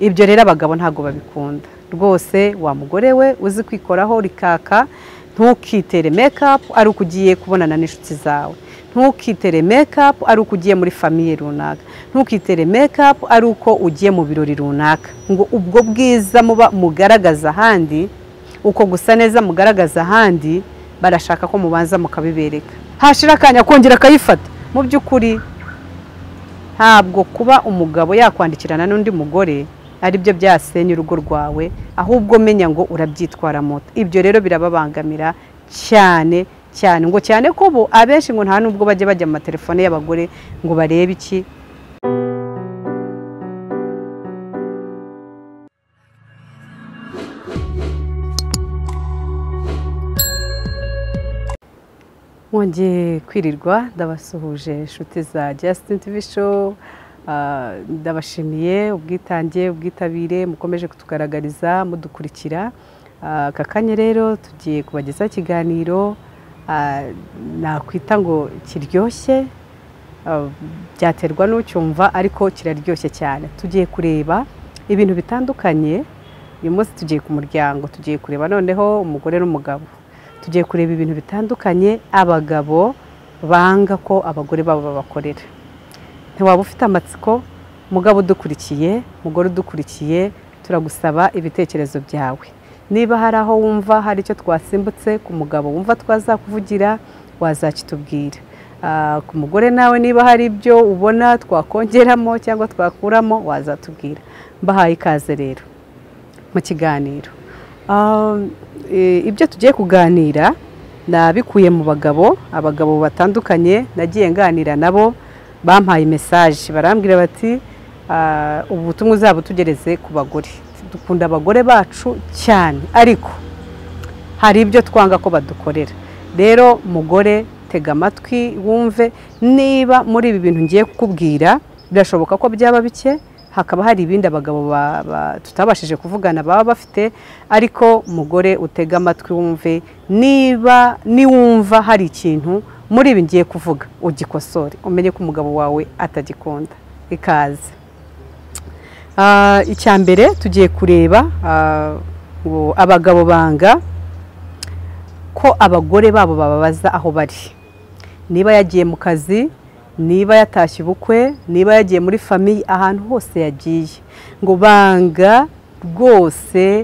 ibyo rero abagabo ntabwo babikunda rwose wa mugore we uzi kwikoraho rikaka ntukitere mekapu ari uko ugiye kubonana n'inshuti zawe ntukitere mekapu ari uko ugiye muri famiye runaka ntukitere mekapu ari uko ugiye mu birori runaka ngo ubwo bwiza muba mugaragaza ahandi uko gusa neza mugaragaza ahandi barashaka ko mubanza mukabibereka hashira akanya akongera akayifata mu by'ukuri ntabwo kuba umugabo yakwandikirana n'undi mugore ari byo byasenya urugo rwawe ahubwo menya ngo urabyitwara moto ibyo rero birababangamira cyane cyane ngo cyane ko ubu abenshi ngo nta nubwo bajya bajya mu matelefone y'abagore ngo barebe iki mwongeye kwirirwa ndabasuhuje inshuti za Justin TV show Ah, ndabashimiye ubwitange ubwitabire mukomeje kutugaragariza mudukurikira Ah, aka kanya rero tugiye kubagezaho ikiganiro ah, nakwita ngo kiryoshye Ah, byaterwa n'ucyumva ariko kiraryoshye cyane tugiye kureba ibintu bitandukanye uyu munsi tugiye ku muryango tugiye kureba noneho umugore n'umugabo tugiye kureba ibintu bitandukanye abagabo banga ko abagore babo babakorera ntiwaba ufite amatsiko mugabo udukurikiye mugore udukurikiye turagusaba ibitekerezo byawe niba hari aho wumva hari icyo twasimbutse ku mugabo wumva twazakuvugira wazakitubwira Ah, ku mugore nawe niba hari ibyo ubona twakongeramo cyangwa twakuramo wazatubwira mbahaye ikaze rero mu kiganiro Um, e, ibyo tugiye kuganira nabikuye mu bagabo abagabo batandukanye nagiye nganira nabo bampaye mesaje barambwira bati "Ah, ubu butumwa uzabutugereze ku bagore dukunda abagore bacu cyane ariko hari ibyo twanga ko badukorera rero mugore tega amatwi wumve niba muri ibi bintu ngiye kukubwira birashoboka ko byaba bike hakaba hari ibindi abagabo ba- ba- tutabashije kuvugana baba bafite ariko mugore utega amatwi wumve niba niwumva hari ikintu muri ibi ngiye kuvuga ugikosore umenye ko umugabo wawe atagikunda ikaze Ah, icya mbere tugiye kureba ah, ngo abagabo banga ko abagore babo bababaza aho bari niba yagiye mu kazi niba yatashye ubukwe niba yagiye muri famiye ahantu hose yagiye ngo banga rwose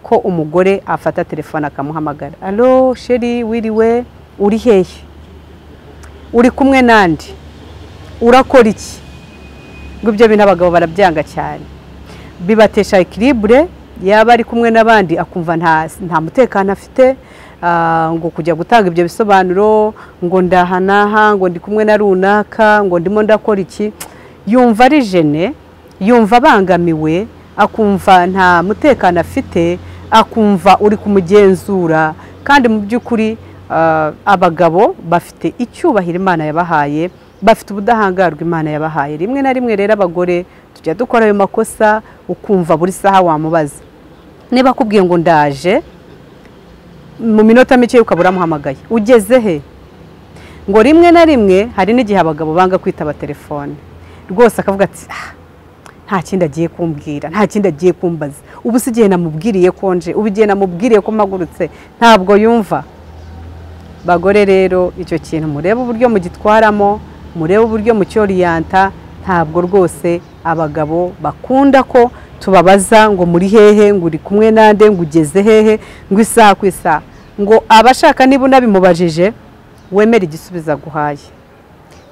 ko umugore afata telefone akamuhamagara alo sheri wiriwe uri hehe uri kumwe n'andi urakora iki ngo ibyo bintu abagabo barabyanga cyane bibatesha ekiribure yaba ari kumwe n'abandi akumva nta, nta mutekano afite ah, ngo kujya gutanga ibyo bisobanuro ngo ndahanaha ngo ndi kumwe na runaka ngo ndimo ndakora iki yumva ari jene yumva abangamiwe akumva nta mutekano afite akumva uri kumugenzura kandi mu by'ukuri ah, abagabo bafite icyubahiro imana yabahaye bafite ubudahangarwa imana yabahaye rimwe na rimwe rero abagore tujya dukora ayo makosa ukumva buri saha wamubaza niba akubwiye ngo ndaje mu minota mike ukaba uramuhamagaye ugeze he ngo rimwe na rimwe hari n'igihe abagabo banga kwitaba telefone rwose akavuga ati "Ah, nta kindi agiye kumbwira nta kindi agiye kumbaza ubu si igihe namubwiriye ko nje ubu igihe namubwiriye ko mpagurutse ntabwo yumva bagore rero icyo kintu murebe uburyo mugitwaramo murebe uburyo mucyoriyanta ntabwo rwose abagabo bakunda ko tubabaza ngo muri hehe ngo uri kumwe nande ngo ugeze hehe ngo isaha ku isaha ngo abashaka niba unabimubajije wemere igisubizo aguhaye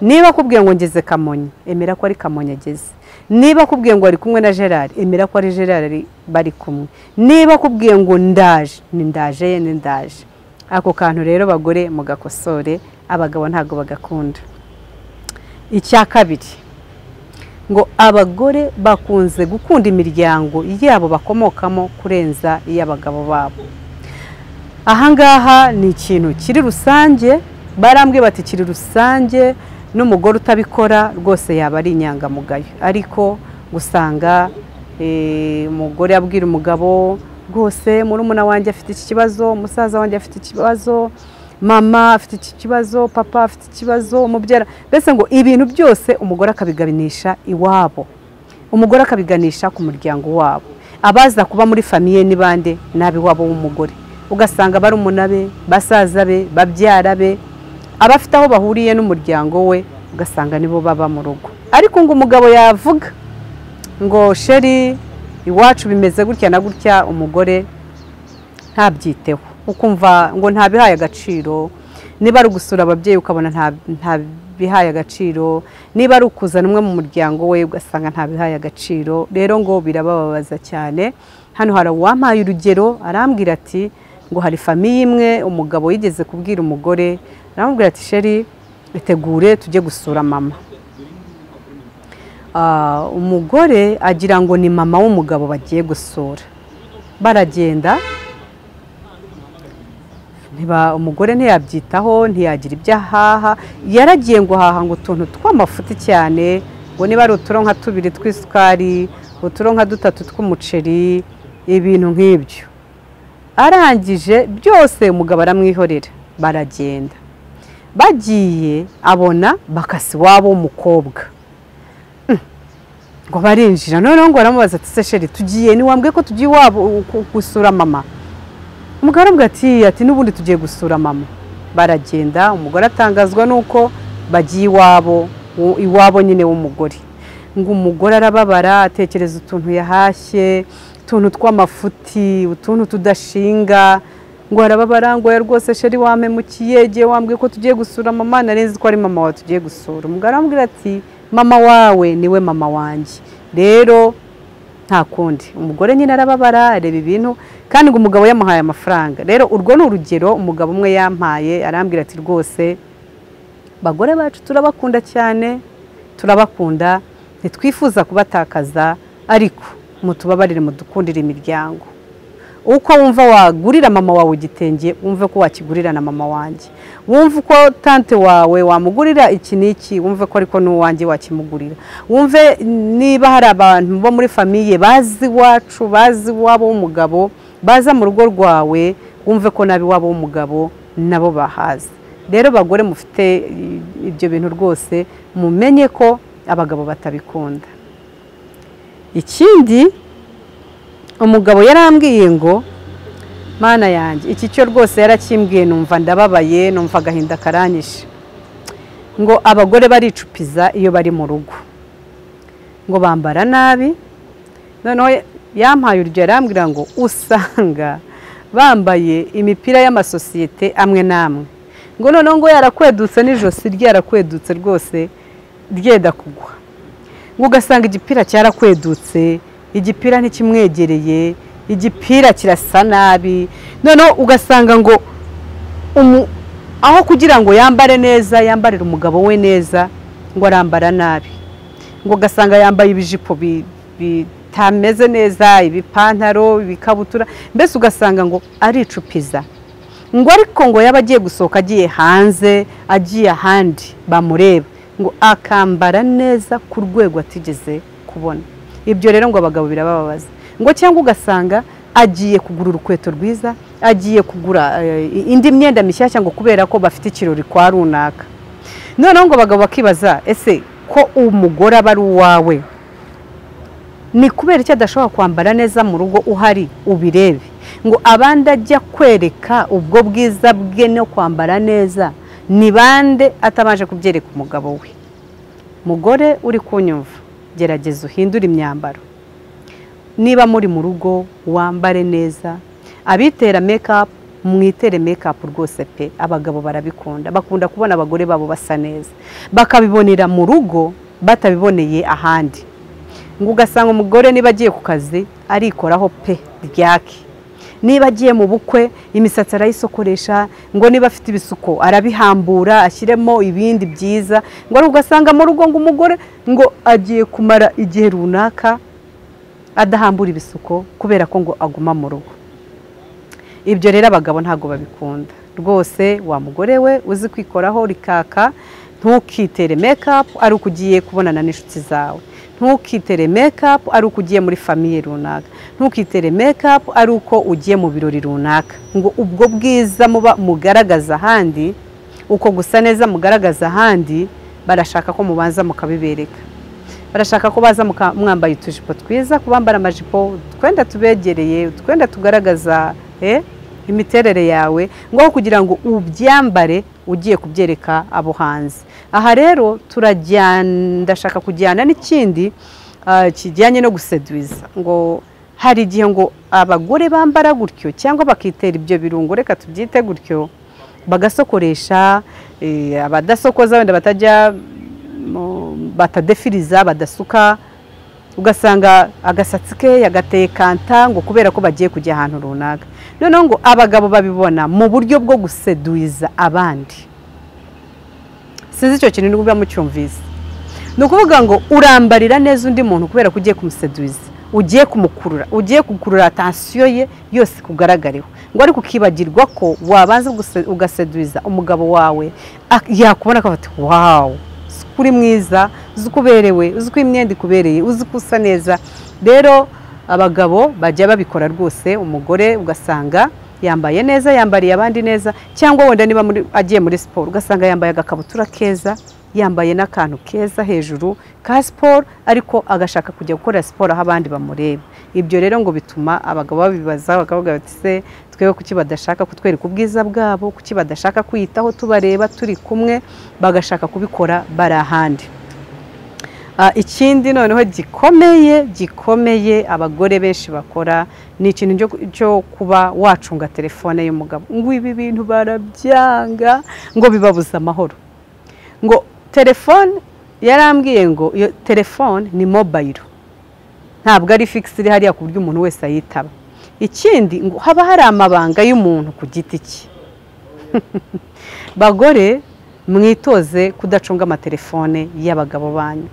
niba akubwiye ngo ngeze kamonyi emera ko ari kamonyi ageze niba akubwiye ngo ari kumwe na gerard emera ko ari gerard ari- bari kumwe niba akubwiye ngo ndaje ni ndaje ye ni ndaje ako kantu rero bagore mugakosore abagabo ntabwo bagakunda icya kabiri ngo abagore bakunze gukunda imiryango yabo bakomokamo kurenza iy'abagabo babo ahangaha ni ikintu kiri rusange barambwiye bati kiri rusange n'umugore utabikora rwose yaba ari inyangamugayo ariko usanga eh, umugore abwira umugabo rwose murumuna wanjye afite iki kibazo musaza wanjye afite ikibazo mama afite iki kibazo papa afite ikibazo umubyara mbese ngo ibintu byose umugore akabiganisha iwabo umugore akabiganisha ku muryango wabo abaza kuba muri famiye ni bande ni ab'iwabo w'umugore ugasanga barumuna be basaza be babyara be abafite aho bahuriye n'umuryango we ugasanga nibo baba mu rugo ariko ngo umugabo yavuga ngo sheri iwacu bimeze gutya na gutya umugore ntabyiteho ukumva ngo ntabihaye agaciro niba ari ugusura ababyeyi ukabona ntabihaye agaciro niba ari ukuzana umwe mu muryango we ugasanga ntabihaye agaciro rero ngo birabababaza cyane hano hari uwampaye urugero arambwira ati ngo hari famiye imwe umugabo yigeze kubwira umugore aramubwira ati sheri itegure tujye gusura mama umugore agira ngo ni mama w'umugabo bagiye gusura baragenda umugore ntiyabyitaho ntiyagira ibyo ahaha yaragiye ngo haha ngo utuntu tw'amafuti cyane ngo niba ari uturo nka tubiri tw'isukari uturo nka dutatu tw'umuceri ibintu nk'ibyo arangije byose umugabo aramwihorera baragenda bagiye abona bakasi iwabo w'umukobwa ngo barinjira noneho ngo baramubaza ati se sheri tugiye ntiwambwe ko tugiye iwabo gusura mama umugore aravuga ati ati n'ubundi tugiye gusura mama baragenda umugore atangazwa n'uko bagiye iwabo iwabo nyine w'umugore ngo umugore arababara atekereza utuntu yahashye utuntu tw'amafuti utuntu tudashinga ngo arababara ngo ya rwose sheri wampemukiye igihe wambwiye ko tugiye gusura mama narenze ko ari mama wawe tugiye gusura umugore aramubwira ati mama wawe niwe mama wanjye rero nta kundi umugore nyine arababara areba ibintu kandi ngo umugabo yamuhaye amafaranga rero urwo ni urugero umugabo umwe yampaye arambwira ati rwose bagore bacu turabakunda cyane turabakunda ntitwifuza kubatakaza ariko mutubabarire mudukundire imiryango uko wumva wagurira mama wawe igitenge wumve ko wakigurira na mama wanjye wumve uko tante wawe wamugurira iki n'iki wumve ko ariko n'uwanjye wakimugurira wumve niba hari abantu bo muri famiye bazi iwacu bazi iwabo w'umugabo baza mu rugo rwawe wumve ko nab'iwabo w'umugabo nabo bahazi rero bagore mufite ibyo bintu rwose mumenye ko abagabo batabikunda ikindi umugabo yarambwiye ngo mana yanjye iki cyo rwose yarakimbwiye numva ndababaye numva agahinda karanyishe ngo abagore baricupiza iyo bari mu rugo ngo bambara nabi noneho yampaye urugero yarambwira ngo usanga bambaye imipira y'amasosiyete amwe n'amwe ngo noneho ngo yarakwedutse n'ijosi ryarakwedutse rwose ryenda kugwa ngo ugasanga igipira cyarakwedutse igipira ntikimwegereye igipira kirasa nabi noneho ugasanga ngo aho kugira ngo yambare neza yambarire umugabo we neza ngo arambara nabi ngo ugasanga yambaye ibijipo bitameze neza ibipantaro ibikabutura mbese ugasanga ngo aricupiza ngo ariko ngo yaba agiye gusohoka agiye hanze agiye ahandi bamureba ngo akambara neza ku rwego atigeze kubona ibyo rero ngo abagabo birabababaza ngo cyangwa ugasanga agiye kugura urukweto rwiza agiye kugura indi myenda mishyashya ngo kubera ko bafite ikirori kwa runaka noneho ngo abagabo bakibaza ese ko umugore aba ari uwawe ni kubera icyo adashobora kwambara neza mu rugo uhari ubirebe ngo abandi ajya kwereka ubwo bwiza bwe no kwambara neza ni bande atabanje kubyereka umugabo we mugore uri kunyumva gerageza uhindure imyambaro niba muri mu rugo wambare neza abitera mekapu mwitere mekapu rwose pe abagabo barabikunda bakunda kubona abagore babo basa neza bakabibonera mu rugo batabiboneye ahandi ngo ugasanga umugore niba agiye ku kazi arikoraho pe ryake niba agiye mu bukwe imisatsi arayisokoresha ngo niba afite ibisuko arabihambura ashyiremo ibindi byiza ngo ugasanga mu rugo ngo umugore ngo agiye kumara igihe runaka adahambura ibisuko kubera ko ngo aguma mu rugo ibyo rero abagabo ntabwo babikunda rwose wa mugore we uzi kwikoraho rikaka ntukitere mekapu ari uko ugiye kubonana n'inshuti zawe ntukitere mekapu ari uko ugiye muri famiye runaka ntukitere mekapu ari uko ugiye mu birori runaka ngo ubwo bwiza muba mugaragaza ahandi uko gusa neza mugaragaza ahandi barashaka ko mubanza mukabibereka barashaka ko baza muka- mwambaye utujipo twiza ku bambara amajipo utwenda tubegereye utwenda tugaragaza eh, imiterere yawe ngaho kugira ngo ubyambare ugiye kubyereka abo hanze aha rero turajyana ndashaka kujyana n'ikindi ah, kijyanye no guseduza ngo hari igihe ngo abagore bambara gutyo cyangwa bakitera ibyo birungo reka tubyite gutyo bagasokoresha eh, abadasokoza wenda batajya mu- batadefiriza badasuka ugasanga agasatsi ke yagateye kanta ngo kubera ko bagiye kujya ahantu runaka noneho ngo abagabo babibona mu buryo bwo guseduiza abandi sinzi icyo kintu niba mucyumvise ni ukuvuga ngo urambarira neza undi muntu kubera ko ugiye kumuseduiza ugiye kumukurura ugiye gukurura atansiyo ye yose kugaragareho ngo ariko ukibagirwa ko wabanza guse- ugaseduiza umugabo wawe ak- yakubona akabati wawu uzi ko uri mwiza uzi ko uberewe uzi ko imyenda ikubereye uzi ko usa neza rero abagabo bajya babikora rwose umugore ugasanga yambaye neza yambariye abandi neza cyangwa wenda niba muri- agiye muri siporo ugasanga yambaye agakabutura keza yambaye n'akantu keza hejuru ka siporo ariko agashaka kujya gukora siporo aho abandi bamureba ibyo rero ngo bituma abagabo babibaza bakavuga bati se twebwe kuki badashaka kutwereka ubwiza bwabo kuki badashaka kwiyitaho tubareba turi kumwe bagashaka kubikora bari ahandi Ah, ikindi noneho gikomeye gikomeye abagore benshi bakora ni ikintu cyo- cyo kuba wacunga telefone y'umugabo ngo ibi bintu barabyanga ngo bibabuze amahoro ngo telefone yarambwiye ngo iyo telefone ni mobayiro ntabwo ari figisi iri hariya ku buryo umuntu wese ayitaba ikindi ngo haba hari amabanga y'umuntu ku giti cye bagore mwitoze kudacunga amatelefone y'abagabo banyu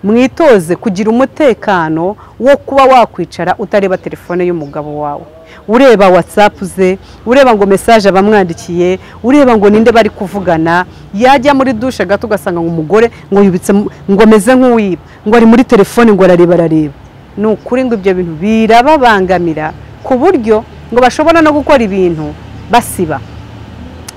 mwitoze kugira umutekano wo kuba wakwicara utareba telefone y'umugabo wawe ureba watsapu ze ureba ngo mesaje abamwandikiye ureba ngo ninde bari kuvugana yajya muri dushe gato ugasanga ngo umugore ngo yubitse mu- ngo ameze nk'uwiba ngo ari muri telefone ngo arareba arareba ni ukuri ngo ibyo bintu birababangamira ku buryo ngo bashobora no gukora ibintu basiba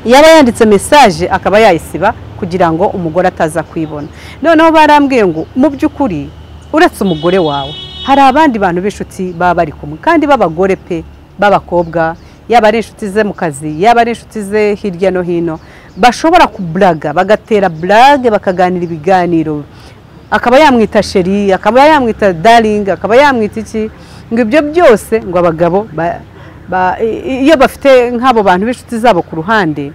yaba yanditse mesaje akaba yayisiba kugira ngo umugore ataza kwibona noneho barambwiye ngo mu by'ukuri uretse umugore wawe hari abandi bantu b'inshuti baba bari kumwe kandi b'abagore pe b'abakobwa yaba ari inshuti ze mu kazi yaba ari inshuti ze hirya no hino bashobora kuburaga bagatera burage bakaganira ibiganiro akaba yamwita sheri akaba yamwita daringi akaba yamwita iki ngo ibyo byose ngo abagabo ba- ba- i- iyo bafite nk'abo bantu b'inshuti zabo ku ruhande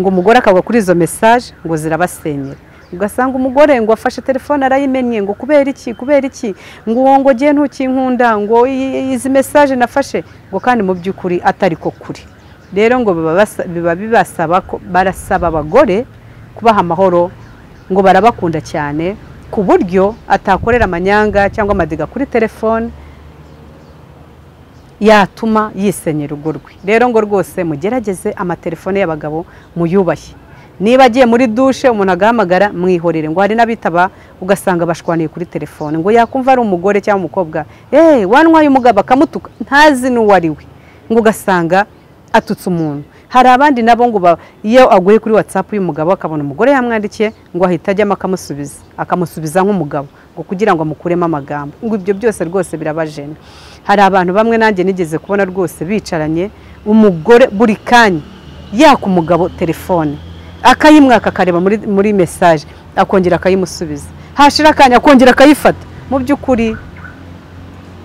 ngo umugore akagwa kuri izo mesaje ngo zirabasenyera ugasanga umugore ngo afashe telefone arayimennye ngo kubera iki kubera iki ngo uwo ngo ngiye ntukinkunda ngo i- i- izi mesaje nafashe ngo kandi mu by'ukuri atari ko kuri rero ngo biba basa- biba bibasaba ko barasaba abagore kubaha amahoro ngo barabakunda cyane ku buryo atakorera amanyanga cyangwa amadiga kuri telefone yatuma yisenyera urugo rwe rero ngo rwose mugerageze amatelefone y'abagabo muyubahe niba agiye muri dushe umuntu agahamagara mwihorere ngo hari n'abitaba ugasanga bashwaniye kuri telefone ngo yakumva ari umugore cyangwa umukobwa eee wanywaye umugabo akamutuka ntazi n'uwo ari we ngo ugasanga atutse umuntu hari abandi nabo ngo ba- iyo aguye kuri watsapu y'umugabo akabona umugore yamwandikiye ngo ahita ajyamo akamusubiza akamusubiza nk'umugabo ngo kugira ngo amukuremo amagambo ngo ibyo byose rwose birabajena hari abantu bamwe nanjye nigeze kubona rwose bicaranye umugore buri kanya yaka umugabo telefone akayimwaka akareba muri, muri mesaje akongera akayimusubiza hashira akanya akongera akayifata mu by'ukuri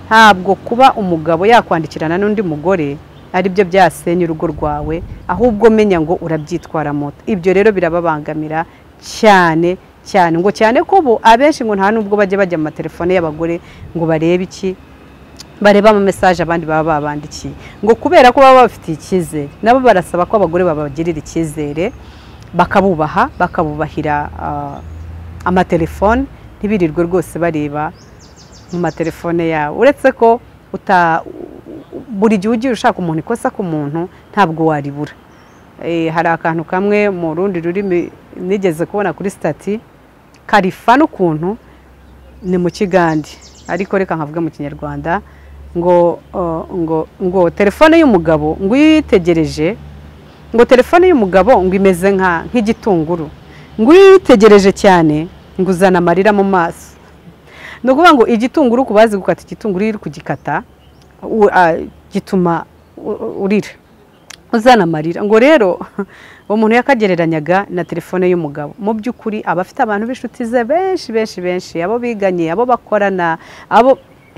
ntabwo kuba umugabo yakwandikirana n'undi mugore ari byo byasenya urugo rwawe ahubwo menya ngo urabyitwara moto ibyo rero birababangamira cyane cyane ngo cyane ko ubu abenshi ngo nta nubwo bajya bajya mu matelefone y'abagore ngo barebe iki bareba ama mesaje abandi baba babandikiye ngo kubera ko baba babafitiye icyizere nabo barasaba ko abagore babagirira icyizere bakabubaha bakabubahira ah, amatelefone ntibirirwe rwose bareba mu matelefone yawe uretse ko uta buri gihe ugiye ushaka umuntu ikosa ku muntu ntabwo waribura Eh, hari akantu kamwe mu rundi rurimi nigeze kubona kuri sitati karifa n'ukuntu ni mu kigande ariko reka nkavuge mu kinyarwanda ngo uh, ngo ngo telefone y'umugabo ngo iyo uyitegereje ngo telefone y'umugabo ngo imeze nka nk'igitunguru ngo iyo uyitegereje cyane ngo uzana amarira mu maso ni ukuvuga ngo igitunguru ku bazi gukata igitunguru iyo uri kugikata u- a- gituma u- urira uzana amarira ngo rero uwo muntu yakagereranyaga na telefone y'umugabo mu by'ukuri aba afite abantu b'inshuti ze benshi benshi benshi abo biganye abo bakorana abo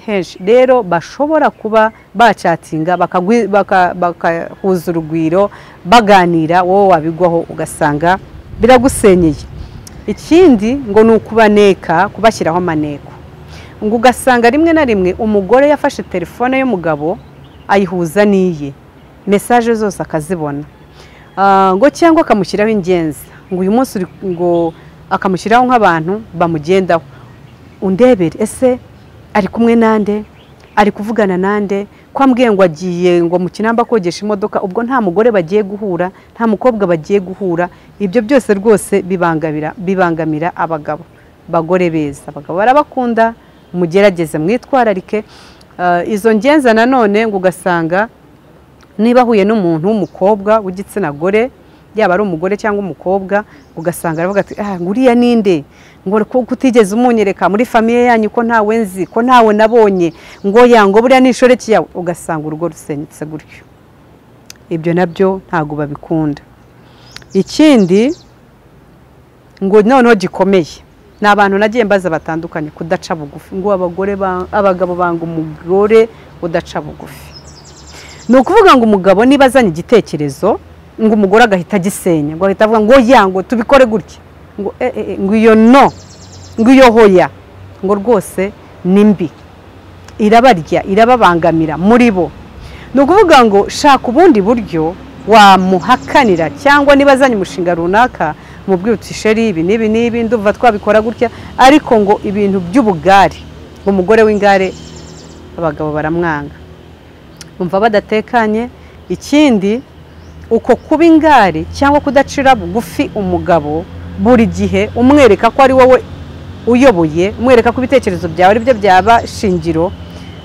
henshi rero bashobora kuba bacatinga bakagwi- baka- bakahuza urugwiro baganira wowe wabigwaho ugasanga biragusenyeye ikindi ngo ni ukubaneka kubashyiraho amaneko ngo ugasanga rimwe na rimwe umugore yafashe telefone y'umugabo ayihuza n'iye mesaje zose akazibona Ah, ngo cyangwa akamushyiraho ingenzi ngo uyu munsi uri- ngo akamushyiraho nk'abantu bamugendaho undebere ese ari kumwe nande ari kuvugana nande kwa mbwiye ngo agiye ngo mu kinamba kogesha imodoka ubwo nta mugore bagiye guhura nta mukobwa bagiye guhura ibyo byose rwose bibangamira bibangamira abagabo bagore beza abagabo barabakunda mugerageze mwitwararike Ah, izo ngenza nanone ngo ugasanga niba ahuye n'umuntu w'umukobwa w'igitsina gore yaba ari umugore cyangwa umukobwa ugasanga aravuga ati ah nguriya ninde ngo ko kutigeze umunyereka muri famiye yanyu ko ntawe nzi ko ntawe nabonye ngo yango buriya ni inshoreke yawe ugasanga urugo rusenyutse gutyo ibyo nabyo ntabwo babikunda ikindi ngo noneho gikomeye ni abantu nagiye mbaza batandukanye kudaca bugufi ngo abagore ba- abagabo banga umugore udaca bugufi ni ukuvuga ngo umugabo niba azanye igitekerezo ngo umugore agahita agisenya ngo ahita avuga ngo ya ngo tubikore gutya ngo "Eh, eh, eh," ngo iyo no ngo iyo hoya ngo rwose ni mbi irabarya irababangamira muri bo ni ukuvuga ngo shaka ubundi buryo wamuhakanira cyangwa niba azanye umushinga runaka mubwire uti sheri ibi n'ibi n'ibi ndumva twabikora gutya ariko ngo ibintu by'ubugare umugore w'ingare abagabo baramwanga bumva badatekanye ikindi uko kuba ingare cyangwa kudacira bugufi umugabo buri gihe umwereka ko ari wowe uyoboye umwereka ko ibitekerezo byawe ari byo byaba shingiro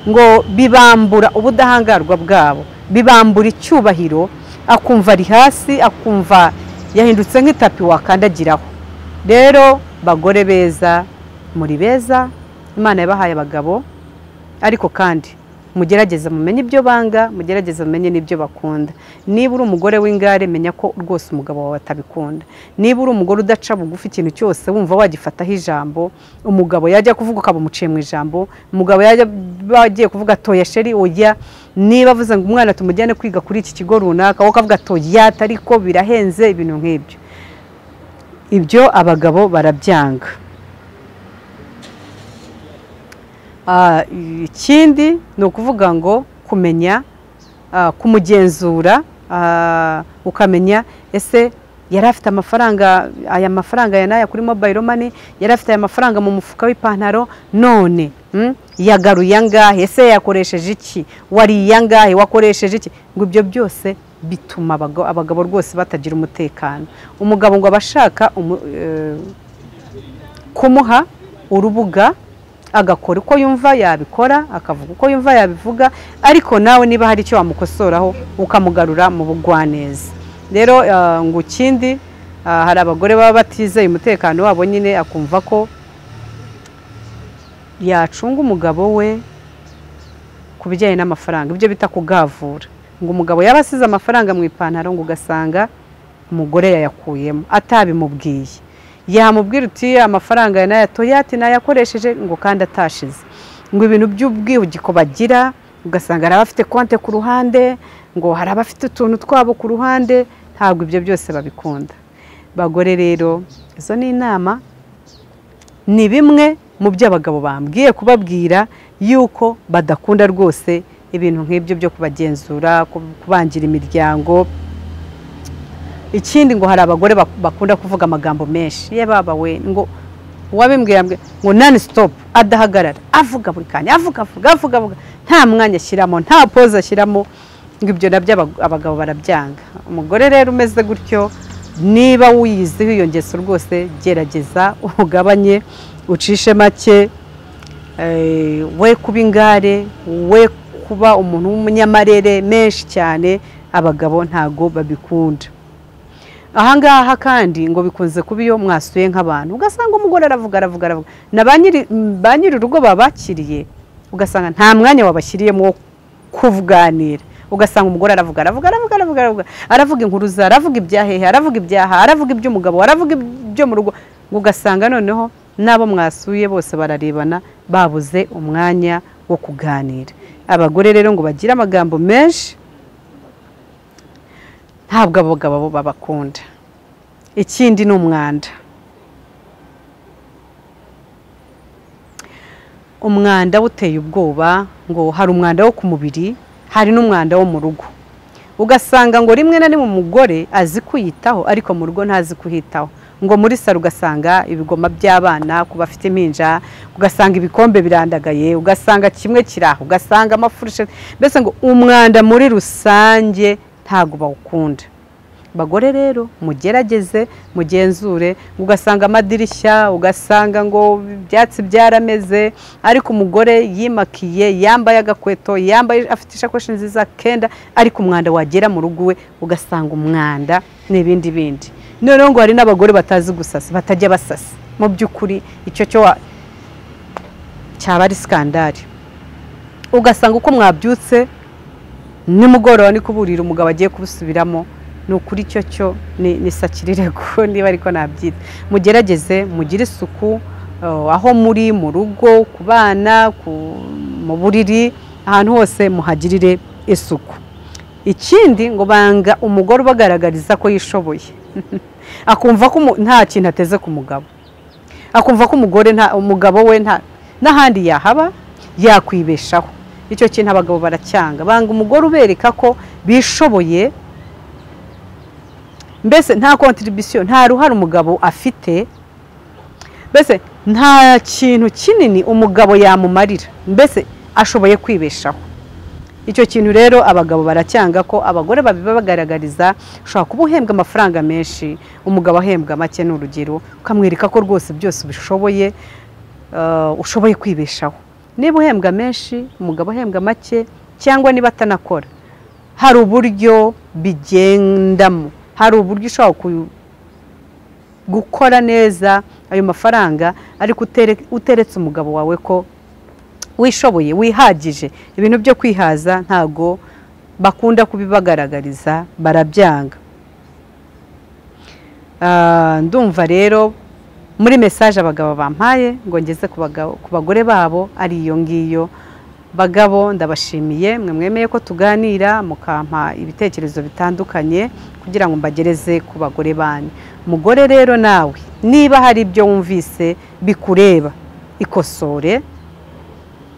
ngo bibambura ubudahangarwa bwabo bibambura icyubahiro akumva ari hasi akumva yahindutse nk'itapi wakandagiraho rero bagore beza muri beza imana yabahaye abagabo ariko kandi mugerageze mumenye ibyo banga mugerageze mumenye n'ibyo bakunda niba uri umugore w'ingare menya ko rwose umugabo wawe atabikunda niba uri umugore udaca bugufi ikintu cyose wumva wagifataho ijambo umugabo yajya kuvuga ukaba umuciye mu ijambo umugabo yajya bagiye kuvuga toya sheri oya niba avuze ngo umwana tumujyane kwiga kuri iki kigo runaka wowe ukavuga toya ariko birahenze ibintu nk'ibyo ibyo abagabo barabyanga Ah, ikindi ni ukuvuga ngo kumenya ah, kumugenzura ah, ukamenya ese yari afite amafaranga aya mafaranga aya n'aya kuri mobile money yari afite aya mafaranga mu mufuka w'ipantaro none mm, yagaruye angahe ese yakoresheje iki wariye angahe wakoresheje iki ngo ibyo byose bituma abaga- abagabo rwose batagira umutekano umugabo ngo aba ashaka umu- eh, kumuha urubuga agakora uko yumva yabikora akavuga uko yumva yabivuga ariko nawe niba hari icyo wamukosoraho ukamugarura mu bugwaneza rero ah, ngo ikindi ah, hari abagore baba batizeye umutekano wabo nyine akumva ko yacunga umugabo we ku bijyanye n'amafaranga ibyo bita kugavura ngo umugabo yaba asize amafaranga mu ipantaro ngo ugasanga umugore yayakuyemo atabimubwiye yamubwira uti amafaranga ya naya toyati nayakoresheje ngo kandi atashize ngo ibintu by'ubwihugiko bagira ugasanga hari abafite konte ku ruhande ngo hari abafite utuntu twabo ku ruhande ntabwo ibyo byose babikunda bagore rero izo ni inama ni bimwe mu byo abagabo bambwiye kubabwira yuko badakunda rwose ibintu nk'ibyo byo kubagenzura ku- kubangira imiryango ikindi ngo hari abagore bak- bakunda kuvuga amagambo menshi ye baba we ngo uwabimbwiye yambwiye ngo nani sitopu adahagarara avuga buri kanya avuga avuga avuga avuga nta mwanya ashyiramo nta poze ashyiramo ngo ibyo nabyo abag- abagabo barabyanga umugore rero umeze gutyo niba wiyiziho iyo ngeso rwose gerageza ugabanye ucishe make Eh, we kuba ingare we kuba umuntu w'umunyamarere menshi cyane abagabo ntago babikunda ahangaha kandi ngo bikunze kuba iyo mwasuye nk'abantu ugasanga umugore aravuga aravuga aravuga na ba nyiri urugo babakiriye ugasanga nta mwanya wabashyiriyemo wo kuvuganira ugasanga umugore aravuga aravuga aravuga aravuga aravuga inkuru za aravuga ibyahehe aravuga ibyaha aravuga iby'umugabo aravuga ibyo mu rugo ugasanga noneho n'abo mwasuye bose bararebana babuze umwanya wo kuganira abagore rero ngo bagire amagambo menshi ntabwo abagabo bo babakunda ikindi ni umwanda umwanda uteye ubwoba ngo hari umwanda wo ku mubiri hari n'umwanda wo mu rugo ugasanga ngo rimwe na rimwe umugore azi kwiyitaho ariko mu rugo ntazi kuhitaho ngo muri saro ugasanga ibigoma by'abana ku bafite impinja ugasanga ibikombe birandagaye ugasanga kimwe kiri aho ugasanga amafurushe mbese ngo umwanda muri rusange ntabwo bawukunda bagore rero mugerageze mugenzure ugasanga amadirishya ugasanga ngo ibyatsi byarameze ariko umugore yimakiye yambaye agakweto yambaye afite ishakoshi nziza kenda ariko umwanda wagera mu rugo we ugasanga umwanda n'ibindi bindi noneho ngo hari n'abagore batazi gusasa batajya basasa mu by'ukuri icyo cyo cyaba ari sikandari ugasanga uko mwabyutse nimugoroba ni kuburira umugabo agiye kubusubiramo ni ukuri cyo cyo ni sakirirego niba ariko nabyita mugerageze mugire isuku aho muri mu rugo ku bana mu buriri ahantu hose muhagirire isuku ikindi ngo banga umugore ubagaragariza ko yishoboye akumva ko nta kintu ateze ku mugabo akumva ko umugore umugabo we n'ahandi yahaba yakwibeshaho icyo kintu abagabo baracyanga banga umugore ubereka ko bishoboye mbese nta kontiribisiyo nta ruhare umugabo afite mbese nta kintu kinini umugabo yamumarira mbese ashoboye kwibeshaho icyo kintu rero abagabo baracyanga ko abagore babibagaragariza ushobora kuba uhembwa amafaranga menshi umugabo ahembwa make ni urugero ukamwereka ko rwose byose ubishoboye ushoboye kwibeshaho niba uhembwa menshi umugabo ahembwa make cyangwa niba atanakora hari uburyo bigendamo hari uburyo ushobora gukora neza ayo mafaranga ariko uteretse umugabo wawe ko wishoboye wihagije ibintu byo kwihaza ntago bakunda kubibagaragariza barabyanga ndumva rero muri mesaje abagabo bampaye ngo ngeze ku bagore babo ari iyo ngiyo bagabo ndabashimiye mwe mwemeye ko tuganira mukampa ibitekerezo bitandukanye kugira ngo mbagereze ku bagore banyu umugore rero nawe niba hari ibyo wumvise bikureba ikosore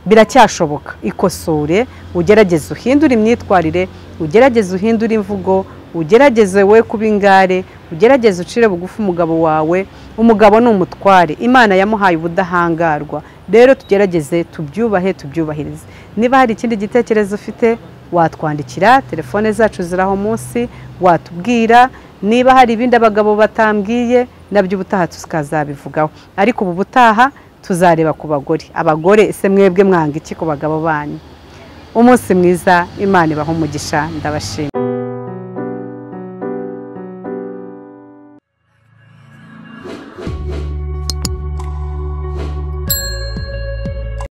biracyashoboka ikosore ugerageze uhindure imyitwarire ugerageze uhindure imvugo ugerageze we kuba ingare ugerageze ucire bugufi umugabo wawe umugabo ni umutware imana yamuhaye ubudahangarwa rero tugerageze tubyubahe tubyubahirize niba hari ikindi gitekerezo ufite watwandikira telefone zacu ziraho munsi watubwira niba hari ibindi abagabo batambwiye nabyo ubutaha tukazabivugaho ariko ubu butaha tuzareba ku bagore abagore ese mwebwe mwanga iki ku bagabo banyu umunsi mwiza imana ibaha umugisha ndabashima